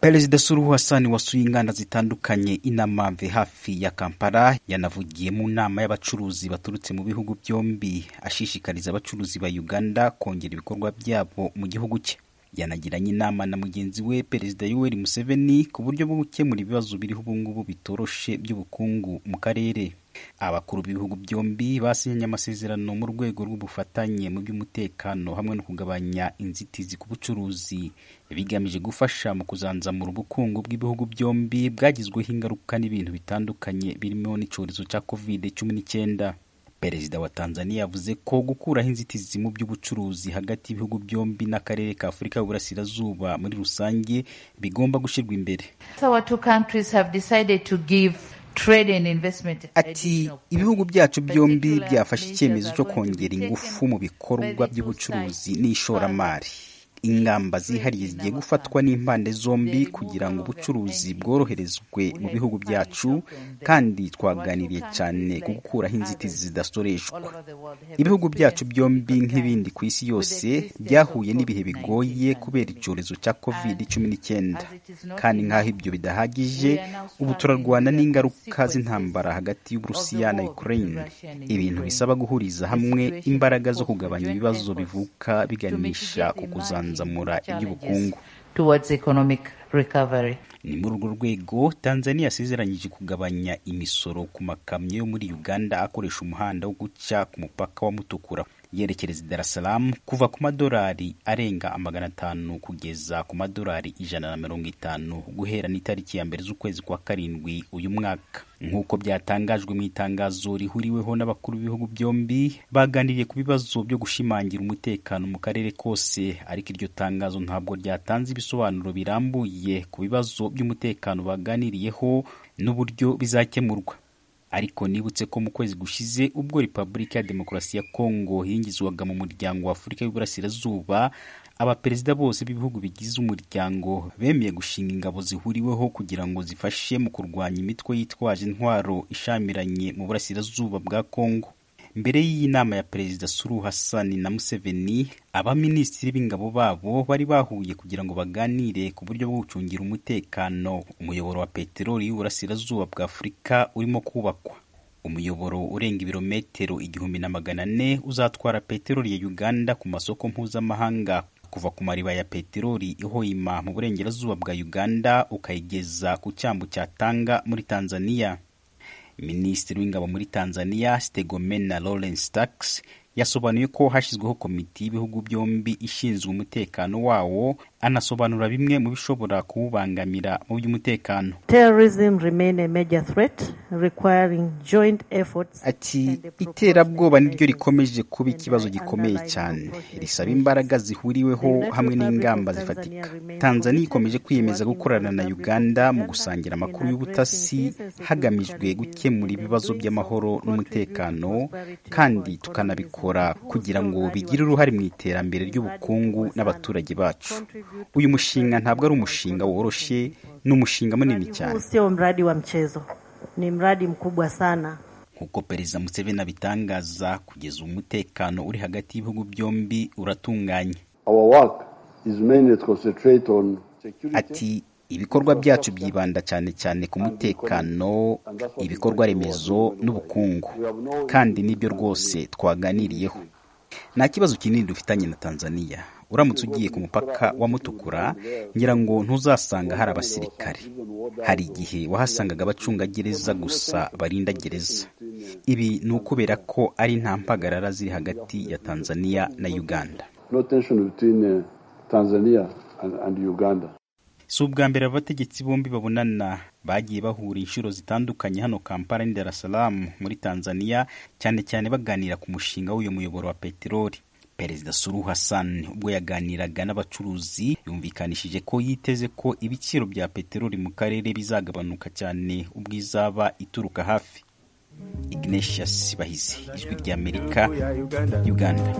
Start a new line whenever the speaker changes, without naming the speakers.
Perezida Suluhu Hassan wasuye inganda zitandukanye Inamave hafi ya Kampala yanavugiye mu nama y'abacuruzi baturutse mu bihugu byombi ashishikariza abacuruzi ba Uganda kongera ibikorwa byabo mu gihugu cye. Yanagiranye inama na mugenzi we Perezida Yoweri Museveni ku buryo bwo gukemura ibibazo biriho ubu ngubu bitoroshe by'ubukungu mu karere. Abakuru b'ibihugu byombi basinyanye amasezerano mu rwego rw'ubufatanye mu by'umutekano hamwe no kugabanya inzitizi ku bucuruzi, bigamije gufasha mu kuzanzamura ubukungu bw'ibihugu byombi bwagizweho ingaruka n'ibintu bitandukanye birimo n'icyorezo cya Covid cumi n'icyenda. Perezida wa Tanzania yavuze ko gukuraho inzitizi mu by'ubucuruzi hagati y'ibihugu byombi n'akarere ka Afurika y'Uburasirazuba muri rusange bigomba gushyirwa imbere. Ati ibihugu byacu byombi byafashe icyemezo cyo kongera ingufu mu bikorwa by'ubucuruzi n'ishoramari. Ingamba zihariye zigiye gufatwa n'impande zombi kugira ngo ubucuruzi bworoherezwe mu bihugu byacu kandi twaganiriye cyane ku gukuraho inzitizi zidasoreshwa. Ibihugu byacu byombi nk'ibindi ku isi yose byahuye n'ibihe bigoye kubera icyorezo cya covid cumi n'icyenda kandi nk'aho ibyo bidahagije ubu turarwana n'ingaruka z'intambara hagati y'Uburusiya na Ukraine, ibintu bisaba guhuriza hamwe imbaraga zo kugabanya ibibazo bivuka biganisha ku kuzana kuzamura iby'ubukungu ni muri urwo rwego tanzania yasezeranyije kugabanya imisoro ku makamyo yo muri uganda akoresha umuhanda wo guca ku mupaka wa mutukura yerekereza i darasaramu kuva ku madolari arenga amagana atanu kugeza ku madolari ijana na mirongo itanu guhera n'itariki ya mbere z'ukwezi kwa karindwi uyu mwaka nk'uko byatangajwe mu itangazo rihuriweho n'abakuru b'ibihugu byombi baganiriye ku bibazo byo gushimangira umutekano mu karere kose ariko iryo tangazo ntabwo ryatanze ibisobanuro birambuye ku bibazo by'umutekano baganiriyeho n'uburyo bizakemurwa ariko nibutse ko mu kwezi gushize ubwo repubulika ya demokarasi ya kongo yingizwaga mu muryango wa afurika y'uburasirazuba abaperezida bose b'ibihugu bigize umuryango bemeye gushinga ingabo zihuriweho kugira ngo zifashe mu kurwanya imitwe yitwaje intwaro ishamiranye mu burasirazuba bwa kongo mbere y'iyi nama ya perezida Suru Hassan na Museveni abaminisitiri b'ingabo babo bari bahuye kugira ngo baganire ku buryo bwo gucungira umutekano umuyoboro wa peteroli y'uburasirazuba bwa Afurika urimo kubakwa umuyoboro urenga ibirometero igihumbi na magana ane uzatwara peteroli ya Uganda ku masoko mpuzamahanga kuva ku mariba ya peteroli ihoyima mu burengerazuba bwa Uganda ukayigeza ku cyambu cya Tanga muri Tanzania Minisitiri w'ingabo muri Tanzania Stegomena Lawrence Tax yasobanuye ko hashyizweho komiti y'ibihugu byombi ishinzwe umutekano wawo anasobanura bimwe mu bishobora kuwubangamira mu by'umutekano ati iterabwoba niryo rikomeje kuba ikibazo gikomeye cyane risaba imbaraga zihuriweho hamwe n'ingamba zifatika tanzania ikomeje kwiyemeza gukorana na uganda mu gusangira amakuru y'ubutasi hagamijwe gukemura ibibazo by'amahoro n'umutekano kandi tukanabikora kugira ngo bigire uruhare mu iterambere ry'ubukungu n'abaturage bacu uyu mushinga ntabwo ari umushinga woroshye ni umushinga munini cyane nk'uko perezida Museveni abitangaza kugeza umutekano uri hagati y'ibihugu byombi uratunganye ati ibikorwa byacu byibanda cyane cyane ku mutekano ibikorwa remezo n'ubukungu kandi nibyo rwose twaganiriyeho nta kibazo kinini dufitanye na tanzania uramutse ugiye ku mupaka wa mutukura ngira ngo ntuzasanga hari abasirikare hari igihe wahasangaga abacungagereza gusa barinda gereza ibi ni ukubera ko ari nta mpagarara ziri hagati ya tanzania na uganda si ubwa mbere abategetsi bombi babonana bagiye bahura inshuro zitandukanye hano kampala ni dar es salaam muri tanzania cyane cyane baganira ku mushinga w'uyu muyoboro wa peteroli Perezida Suluhu Hassan ubwo yaganiraga n'abacuruzi yumvikanishije ko yiteze ko ibiciro bya peteroli mu karere bizagabanuka cyane ubwo izaba ituruka hafi Ignatius Bahizi ijwi ry'Amerika Uganda